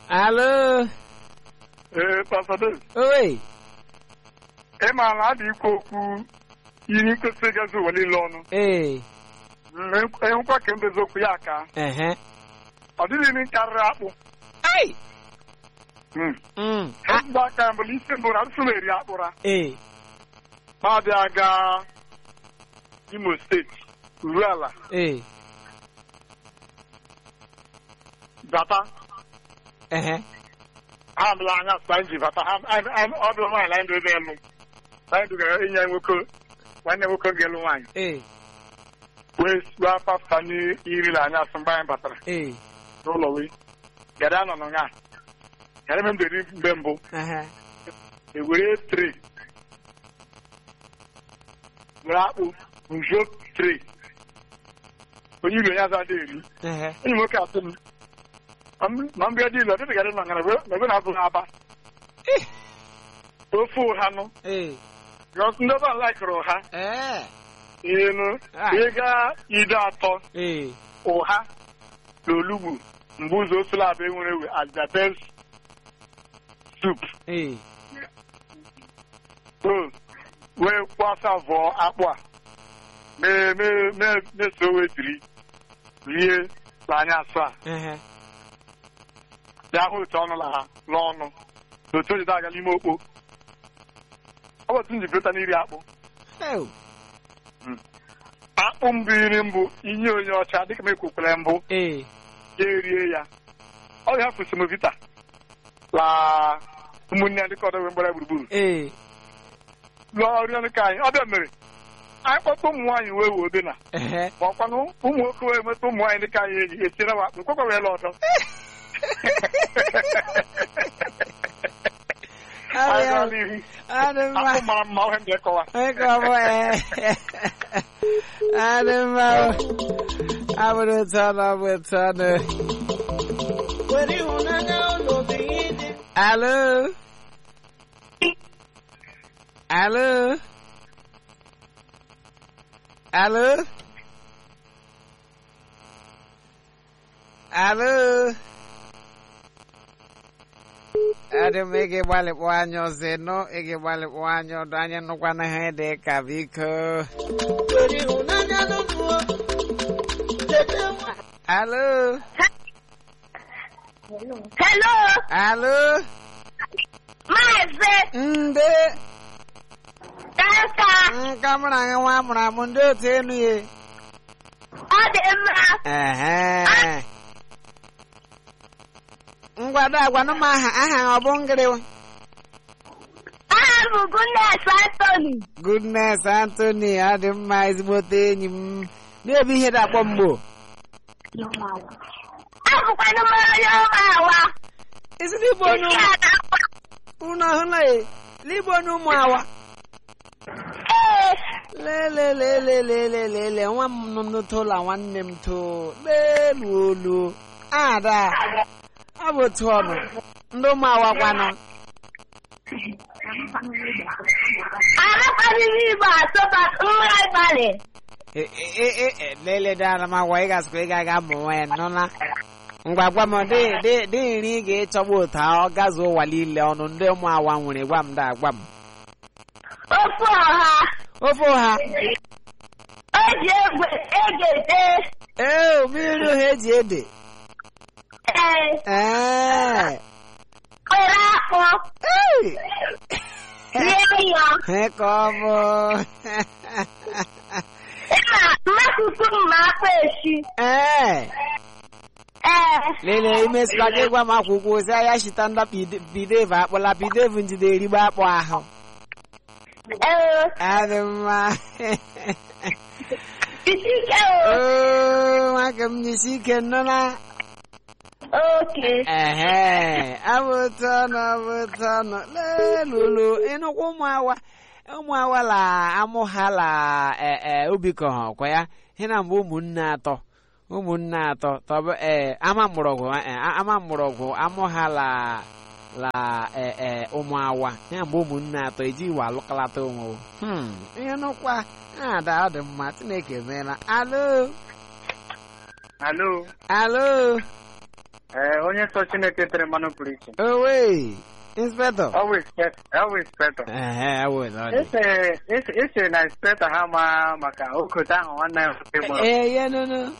alo Ee, pasado, owe ị ma na adị ikwu okwu ihe nkwesị gazi ụwa niile ọnụ. ee Enwekwa ka mbezi okwu ya aka. ehe Ọ dịghị ihe karịrị akpụ. ai Mm. mm a- Ezigbo aka mbụ isi mbụ na nsị na-eri akpụra. ee Ma abịa gaa Imo steeti, uru ala, ee bata. ehe Ha amịla anya sị anyị ji bata. Ha anyị- anyị- ọ bụrụ nwaanyị na anyị dobe elu. Anyị dugara enyi anyị nwoke, nwanne nwoke ga-elu nwaanyị. ee Wee gwa pasta n'iri na anya asị mgbe anyị batara. ee n'ụlọ wee gara nọ nga gara eme mberi mgbe mbụ ehe ewere tre were akpụ njuo tre onye iro ya za eri ehe enyi nwoke asị m "Ma m- ma mbịa dị ilu ọdịdị gara nọ ngara na ebe na-azụ ha aba Eh. ofe ụhanụ ee because ndị ọba laikụrụ ụha ee inu Ah. ịga ide atọ ee ụha na olugbu mgbe ụzọ osula abụ enwere ewe as the best soup ee o wee kwasa vọọ akpụ a mee mee mee meso wetiri rie n'anya asụ a ehe bịa hụ otu ọnụ la ha n'ọnụ na otu o jide aga n'ime okpo ọ bụ otu m ji beta n'iri akpụ ew akpụ mbụ iri mbụ inye onye ọcha dịka m ekwekwere mbụ ee ya erie ya ọ ga-hapụ semovita la ụmụnne ya dịka ọdọ wee gbara gburugburu ee lụọ ọrụ ọnụ ka anyị ọ bịa mere anyị kpọta ụmụ nwaanyị wee wee obe na ehe ma ọkwanụ ụmụ nwoke wee meta ụmụ nwaanyị dịka anyị eji etiere wa akpụ kwekwa wee la ọdọ Anyị gaa n'ihu. adị mma akpụ mara mma ohe m ga-ekọwa Ego ọbụ ee adị mma abụrụ otu ọnụ ọ bụ otu ọnụ alo alo alo alo adị m ị ga-agbalịkpụ anya ọzọ ịnụ ị ga-agbalịkpụ anya ọdụ anya nụkwana ha dị ka biko alo Hello, alo Maazị ndị Kanka, nka mụrụ anyị nwa amụrụ amụ ndị otu enu ya ọ dị mma. ehe ngwado agwanụ m aha aha ọ bụ ngịrịwa Aha m bụ Goodness Anthony. goodness anthony ọ dị mma ezigbote enyi m na-ebu ihe dakpọ mgbo Abụkwanụ m onye ọma awa. isi n'igbo onye Isi a na-akwa. ụnụ ọhụla e n'igbo onye ụmụ awa Ee, lelelelelelelele nwa m nọ n'ụtụla nwanne m too n'elu olu ada ọ bụ otu ọnụ ndị ụmụ awakwanụ amakwanụ m Igbo asọba nwa abalị. E- e- e- e- e, lele dara m agwa ị gasịkwa ị ga-aga mụ nwa ya nụla ngwa gwa m dị dị dị nri ị ga-echọgbu ụta ọ gazuo ụwa niile ọnụ ndị ụmụ awa nwere gwa m da gwa m Ofe ọha. ofe ọha O ji egbe egede. ee mmiri ọha eji ede Ee, ee kwere akpụ. ee Rie ya. Ee, ka ọ bụ Ịma mmasụsụ m ma akpa esi. ee Ee, lele imesịkwa gị gwa m akwụkwọ ozi ahịa shita nda pidev akpọla pidev njide erigbo akpọ ahụ ee, adị mma isi ike o. oo nwoke m nyisi ike nnụla Oke. ehe abụ otu ọnụ abụ otu ọnụ lelulu ịnụkwa ụmụ awa ụmụ awa la amụ ha la ee obikọ ha ọkwa ya ihe na mgbe ụmụnne atọ ụmụnne atọ tọbụ ee ama mgbọrọgwụ eh, ama mgbọrọgwụ amụ ha la la ee ee ụmụ awa ya mgbe ụmụnne atọ eji iwe alụkalata onwe o. hmm ihe nụkwa ada ọ dị mma chineke meela alo alo alo Ee, onye nsọ Chineke tere mmanụ pụrụ iche. owe inspector Ọ bụ inspector. Ọ bụ inspector. ehe awụ na ọ dị Ese ese ese na inspector ha ma maka okote ahụ nwanne ya nwoke gbara. ee ya nụnụ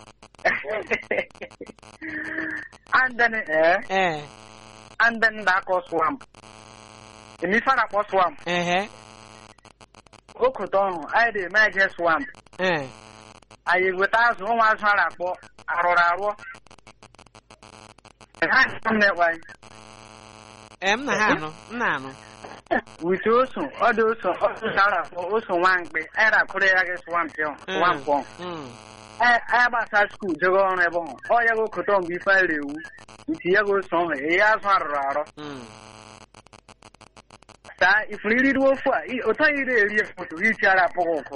And then eh ee and then da akọ swamp. Emi fara akpọ swamp. ehe Okote ọhụ anyị dị eme eje swamp. ee Anyị weta azụ ụmụ azụ a na-akpọ arụrụ arụọ. Ha na-ekwe anyị. ee m na ha anụ m na-anụ wite oso ọ dị oso ọ dị oso a na-akpọ oso nwa mkpe anyị na-akụrụ ya gị swamp ahụ swamp ahụ Mm. anyị gbasa skuul jego ọrụ ebe ahụ ọ ya gị okoto mgbe ife anyị ewu iti ya gị ose ọhụ eyi azụ arụrụ arọ Mm. taa ifuru iriri ofu a i- ụtọ ya iri eri efoto iti ara apụghị ụkụ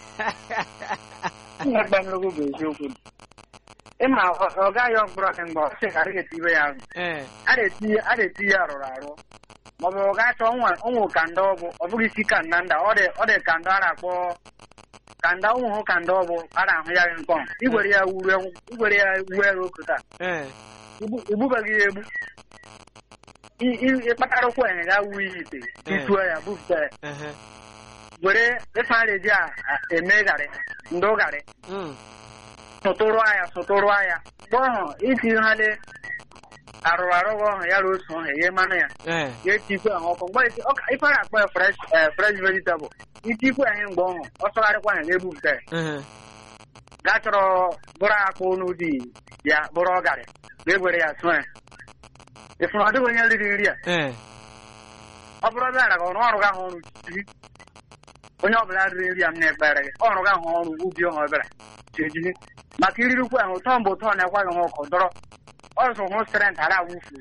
mgbe nnukwu bụ eziokwu ịma ọ- ọ gaghị mkpụrụ ọkụ mgbe ọ sị ka adịghị etibe ya azụ ee a na-eti a na-eti ya arụrụ arụ maọbụ ọ ga-achọ nwa ụmụ kanda ọbụ ọ bụghị isi kanda nda ọ dị ọ dị kanda a na-akpọ kanda ụmụ hụ kanda ọbụ a na-ahụ ya gị nkọ igwere ya wure igwere ya wuo ya okota ee igbubeghị ya egbu I- i- ịkpatara ụkwụ enye ga wuo ya ite ituo ya bupụta ya ehe were ife a na-eji a- a- eme garị ndụ garị Mm. sụtụrụ ya sụtụrụ ya mgbe ọhụ itinyehali arụrụ arụ ọhụ ya ruo otu ọhụ eghe mmanụ ya ee ga-etikwe ahụ ọkụ mgbe eti- ọka- ife a na-akpọ ya fresh eh, fresh vegetable itikwe ahụ mgbe ọhụ ọ sọgharịkwa ahụ ga-ebupụta ya ehe gaa chọrọ bụrụ akpụ n'ụdị ya bụrụ ọgarị ga-egwere ya sụọ ya ịfụrụ ọ dịghị onye riri nri a ee ọ bụrụ ọbịa ara gị ọrụ ọrụ gị ahụ ọrụ jiri onye ọbụla riri nri a m na-ekpere gị ọrụ gị ahụ ọrụ ubi ọhụ ọbịara jejiri maka iririkwu ahụ ụtọ mgbe ụtọ na-ekwa gị ha ọkụ dọrọ ọzọ hụ strent ara awụfu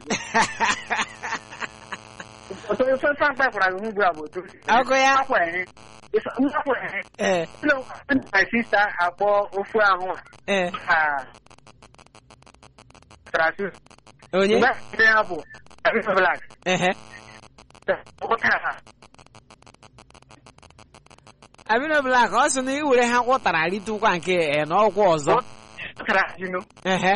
ụtọ ife ife mkpa kwara gị hụ ugbu a bụ otu Ọkụ ya? akwa ehe Ife- akwa ehe ee my sister akpọ ofu ahụ ee a trasus onye mgbe ndị ya bụ Abisa Black ehe ụtara abino blak ọ sị na iwere ha kwụtara ritukwa nke ee na ọkwụ ọzọ ụtara jinu ehe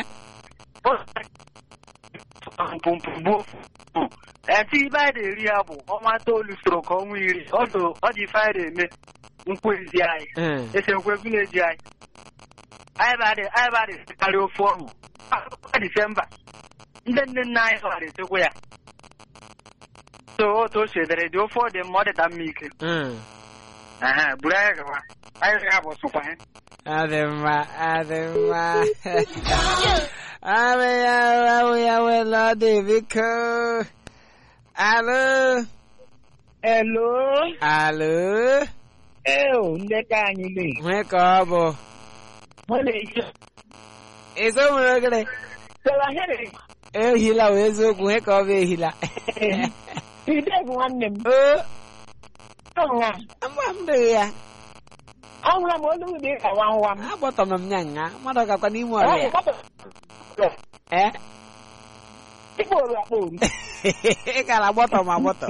eti ibe anyị na-eri ya bụ ọnwa itoolu soro ka ọnwa iri ọdụ ọ dị ife anyị na-eme nkwezi anyị ee esekwe vileji anyị anyị badị anyị badị karịa ofe ọnụ disemba ndị nne nna anyị gara etekwa ya so otu o sedere dị ofe ọ dị mma ọ dịta mma ike Mm. Aha, buru anyị gawa anyị ga bụ sụkwa ya adị mma adị mma abụ ya abụ ya wela ọ dị biko alo Hello. alo Eo, ndị ka anyị le. nwee ka ọ bụ Ọ na-eji. eso nwere ogere Sọla here. ehila wee eziokwu nwee ka ọ bụ ehila Ide bụ nwanne m. o Ọnwa. mgba m dịghị ya Ọnwa m olu m dị ka nwa nwa m. agbọtọrọ m nya nga mmadụ gakwa n'ime ọrịa ee Ịkpọ oru akpọ oru. ị gara agbọtọ m agbọtọ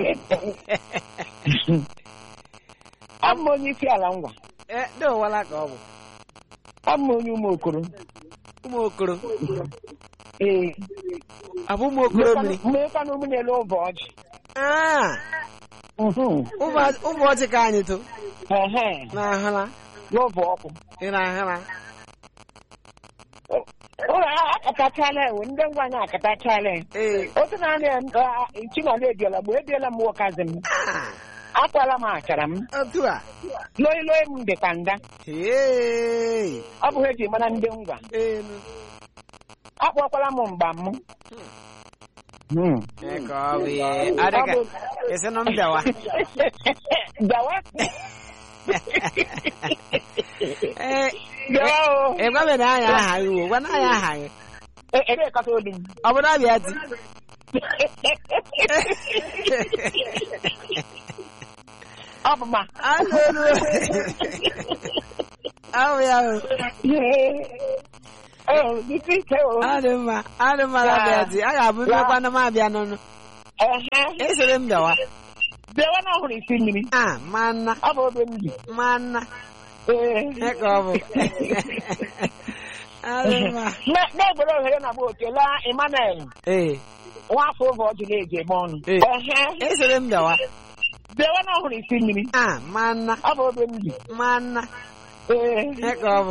Ọ bụ onye isi ala ngwa. ee dị ụwala ka ọ bụ Ọ bụ onye ụmụ okoro. ụmụ okoro Ee. abụ ụmụ okoro mmiri Mmekwana ụmụ na-ele ụbọ ọjị. Ah, Mhm. ụmụ- ụmụ ọchị ka anyị to Ehe. na-ahụla N'ụbọ ọkụ. ị na-ahụla Ụlọ akatachala ewu ndị ngwa anyị akatachala ya. ee Otu na-anị Chinala ebiela mgbe ebiela m nwokazi m. Ah, Akwala m achara m. otu a Loi loi m dị ka nda. ee Ọ bụ ha eji mara ndị ngwa. enu akpọkwala m mgba m ee ka ọ bụ ihe adịka esi na m bịawa gawa ee gawa o ị gwabe na anya aha gị wo gwa na anya aha gị E- ebe kata olu m ọ bụ na abịa ti ọ bụ ma anụ olu ahụ ya o ee dịka ike o adị mma adị mma na abịa ti a ga-abụ mmekwa na m abịa n'ọnụ ehe esere m bịawa bịawa na ọhụrụ isi mmiri a manna ọ bụ obe m bi manna ee Ee ka ọ bụ Alụma. Na- na-egbere ohere na bụ okele Emmanuel Ee. nwafọ oge ọ jụrụ eji eme ọnụ Ee. ehe Esere m bịawa. bịawa na ọhụrụ isi mmiri Ah, manna. ọ bụ obe m bi Manna. ee Ihe ka ọ bụ.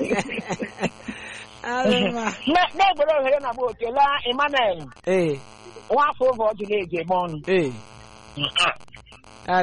Alụma. Na- na-egbere ohere na bụ okele Emmanuel Ee. nwafọ oge ọ jụrụ eji eme ọnụ Ee.